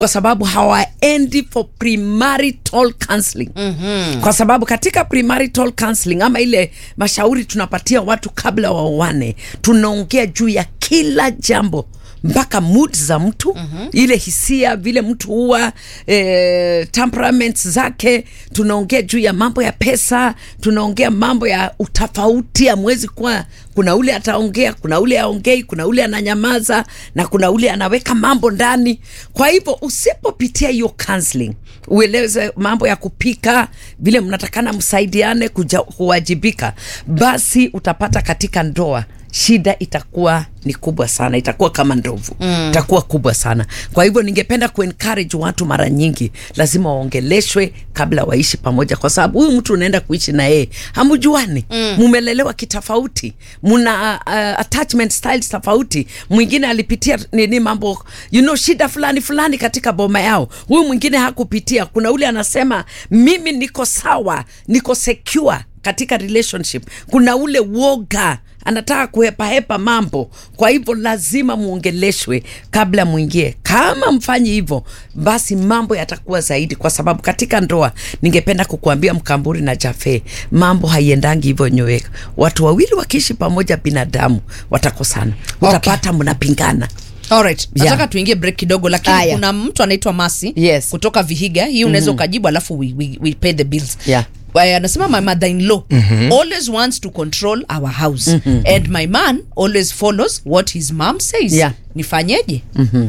kwa sababu hawaendi for premarital counseling mm-hmm. kwa sababu katika premarital counseling ama ile mashauri tunapatia watu kabla waoane tunaongea juu ya kila jambo mpaka mood za mtu mm-hmm. ile hisia vile mtu huwa e, temperaments zake tunaongea juu ya mambo ya pesa tunaongea mambo ya utofauti amwezi kuwa kuna ule ataongea kuna ule aongei kuna ule ananyamaza na kuna ule anaweka mambo ndani kwa hivyo usipopitia hiyo counseling ueleze mambo ya kupika vile mnatakana msaidiane kuja, kuwajibika basi utapata katika ndoa shida itakuwa ni kubwa sana itakuwa kama ndovu mm. itakuwa kubwa sana kwa hivyo ningependa kuencourage watu mara nyingi lazima waongeleshwe kabla waishi pamoja kwa sababu huyu mtu unaenda kuishi na yeye hamjuani mm. mumelelewa kitofauti muna uh, attachment styles tofauti mwingine alipitia nini mambo you know shida fulani fulani katika boma yao huyu mwingine hakupitia kuna ule anasema mimi niko sawa niko secure katika relationship kuna ule woga anataka kuhepahepa mambo kwa hivyo lazima muongeleshwe kabla mwingie kama mfanyi hivyo basi mambo yatakuwa zaidi kwa sababu katika ndoa ningependa kukuambia mkamburi na jafe mambo haiendangi hivyo nyoeka watu wawili wakiishi pamoja binadamu watakosana utapata okay. mnapingana Alright. Yeah. nataka tuingie break kidogo lakini Aya. kuna mtu anaitwa masi Yes. kutoka vihiga hii unaweza ukajibu alafu we, we, we pay the bills Yeah. Waya, anasema my mother in law always wants to control our house and my man always follows what his mom says Yeah. nifanyeje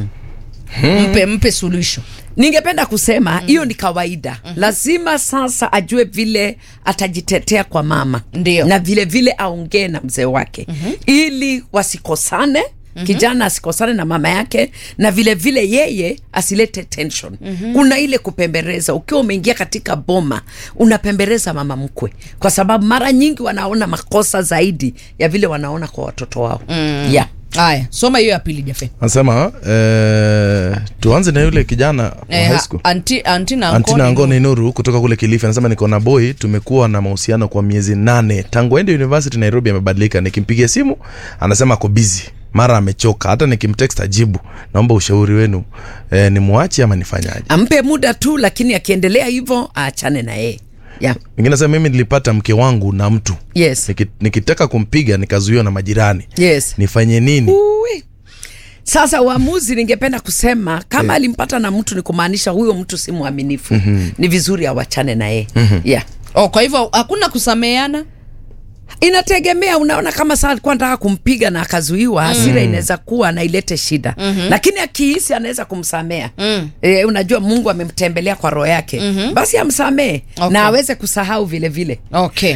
mpe mpe suluhisho ningependa kusema hiyo ni kawaida lazima sasa ajue vile atajitetea kwa mama Ndio. na vile vile aongee na mzee wake ili wasikosane Mm-hmm. kijana asikosane na mama yake na vile vile yeye asilete tension mm-hmm. kuna ile kupembereza ukiwa umeingia katika boma unapembereza mama mkwe kwa sababu mara nyingi wanaona makosa zaidi ya vile wanaona kwa watoto wao mm. yeah. haya soma hiyo ya pili jafe anasema eh, tuanze na yule kijana wa Eh, high ha- school anti, anti na Antina Ankoni Angone Nuru kutoka kule Kilifi anasema niko na boy, tumekuwa na mahusiano kwa miezi nane tangu aende university Nairobi. Amebadilika, nikimpigia simu anasema ako busy, mara amechoka, hata nikimtext ajibu. Naomba ushauri wenu, e, ni muache ama nifanyaje? ampe muda tu lakini akiendelea hivyo aachane na yeye yeah. Mwingine anasema mimi nilipata mke wangu na mtu yes. Niki, nikitaka kumpiga nikazuiwa na majirani, yes. nifanye nini? Uwe. Sasa uamuzi, ningependa kusema kama alimpata na mtu, ni kumaanisha huyo mtu si mwaminifu. mm-hmm. Ni vizuri awachane na yeye mm-hmm. yeah. oh, kwa hivyo hakuna kusameheana Inategemea, unaona, kama saa alikuwa anataka kumpiga na akazuiwa, hasira mm. inaweza kuwa na ilete shida mm-hmm. lakini akihisi anaweza kumsamea mm. E, unajua Mungu amemtembelea kwa roho yake mm-hmm. basi amsamee Okay. na aweze kusahau vile vile. okay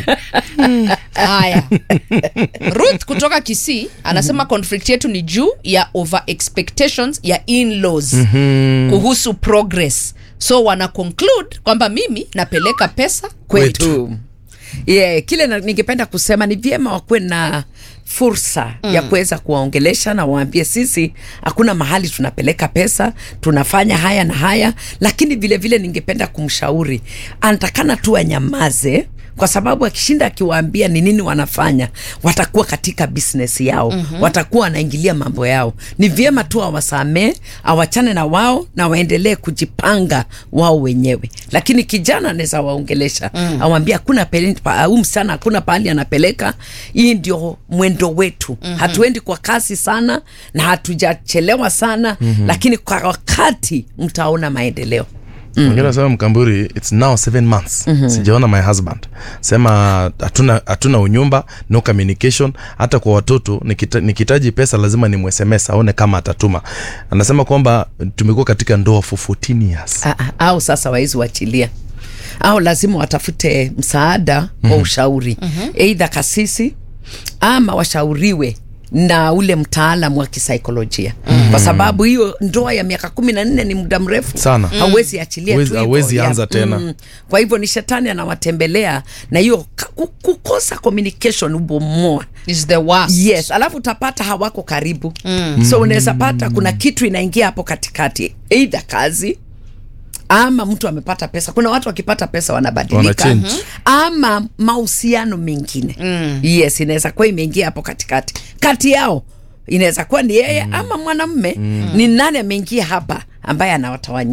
haya ruth kutoka kisii anasema conflict yetu ni juu ya over expectations ya in-laws kuhusu progress so wana conclude kwamba mimi napeleka pesa kwetu kwetu yeah, kile na, ningependa kusema ni vyema wakuwe na fursa mm. ya kuweza kuwaongelesha na waambie sisi hakuna mahali tunapeleka pesa tunafanya haya na haya lakini vile vile ningependa kumshauri anatakana tu anyamaze kwa sababu akishinda akiwaambia ni nini wanafanya watakuwa katika business yao mm-hmm. watakuwa wanaingilia mambo yao ni vyema tu awasamee awachane na wao na waendelee kujipanga wao wenyewe lakini kijana anaweza waongelesha mm. awambia hakuna pele- pa- huyu msichana hakuna pahali anapeleka hii ndio mwendo wetu mm-hmm. hatuendi kwa kasi sana na hatujachelewa sana mm-hmm. lakini kwa wakati mtaona maendeleo mwingine anasema mkamburi its now seven months sijaona my husband sema hatuna hatuna unyumba no communication hata kwa watoto nikita, nikitaji pesa lazima ni msms aone kama atatuma anasema kwamba tumekuwa katika ndoa for 14 years A- a- au sasa wawezi wachilia au lazima watafute msaada mm-hmm. wa ushauri mm-hmm. eidha kasisi ama washauriwe na ule mtaalam wa kisaikolojia mm-hmm. kwa sababu hiyo ndoa ya miaka kumi na nne ni muda mrefu Sana. hauwezi achilia tu Huwezi- hivyo. hauwezi Ya, anza tena. kwa hivyo ni shetani anawatembelea na hiyo ka- ku- kukosa communication ubomoa is the worst yes alafu utapata hawako karibu mm. so unaweza pata kuna kitu inaingia hapo katikati eidha kazi ama mtu amepata pesa kuna watu wakipata pesa wanabadilika Wanachange. ama mahusiano mengine mm. yes inaweza kuwa imeingia hapo katikati kati yao inaweza kuwa ni yeye mm. ama mwanamme mm. ni nani ameingia hapa ambaye anawatawanyia